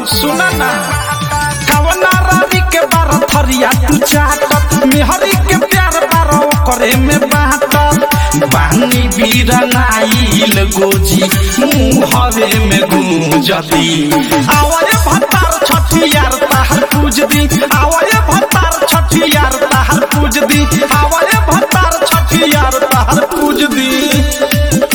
सुना ना कवना रानी के बार थरिया तू चाटत मेहरी के प्यार बारो करे में बाटत बानी बीरनाइल गोजी मुहरे में गूंजती आवरे भतार छठियार ताहर पूज दी आवरे भतार छठियार ताहर पूज दी आवरे भतार छठियार ताहर पूज दी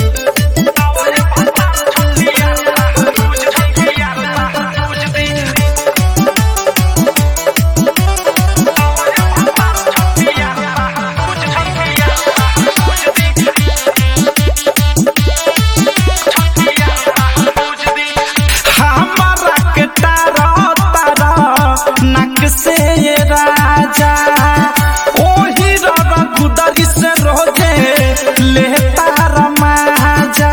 हमारा के तारा तारा नक से ये राजा ओही रवा गुदरी से रोजे ले तारा माजा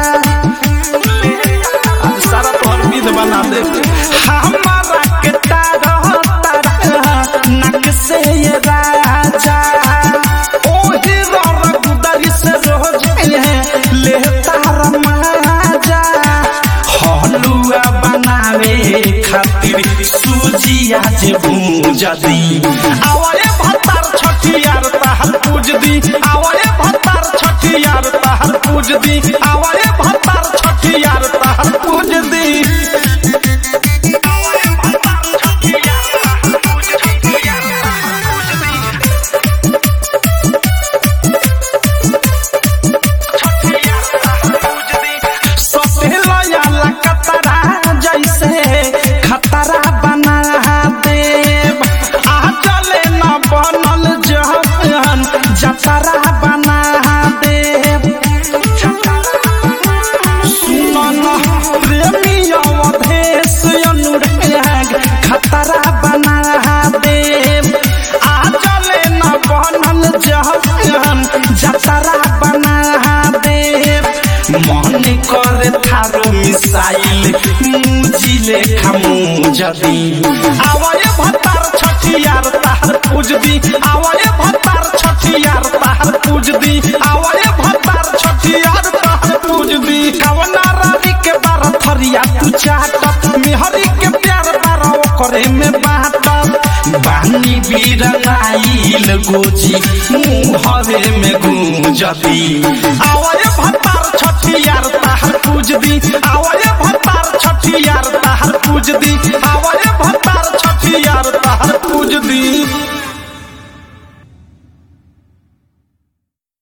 आज सारा तोहर विध बना दे हमारा के तारा तारा नक से ये राजा ओही रवा गुदरी से रोजे ले तारा माजा हलुआ बनावे खातिर सूजिया जे भूजदी आवरे भतार छठियार ताहर पूजदी आवरे भतार छठियार ताहर पूजदी आवरे भतार छठियार ताहर पूजदी सफेला याला कतरा जैसे खतरा बना देव आ चले न बनल जहन जतरा बना देव सुनन प्रेमी अवधेश अनुराग खतरा बना देव आ चले न बनल जहन जतरा बना देव मन करे थारो मिसाइल मुजिले खामू जदी आवरे भतार छठियार ताहर पूजदी आवरे भतार छठियार ताहर पूजदी आवरे भतार छठियार ताहर पूजदी कवना रानी के बार थरिया तू चाटत मेहरी के प्यार बारो करे में बाटत बानी बीरनाइल गोजी मुहरे में गूंजती आवरे भतार छठियार ताहर पूजदी आवरे भतार छठियार ताहर पूजदी आवरे भतार छठियार ताहर पूजदी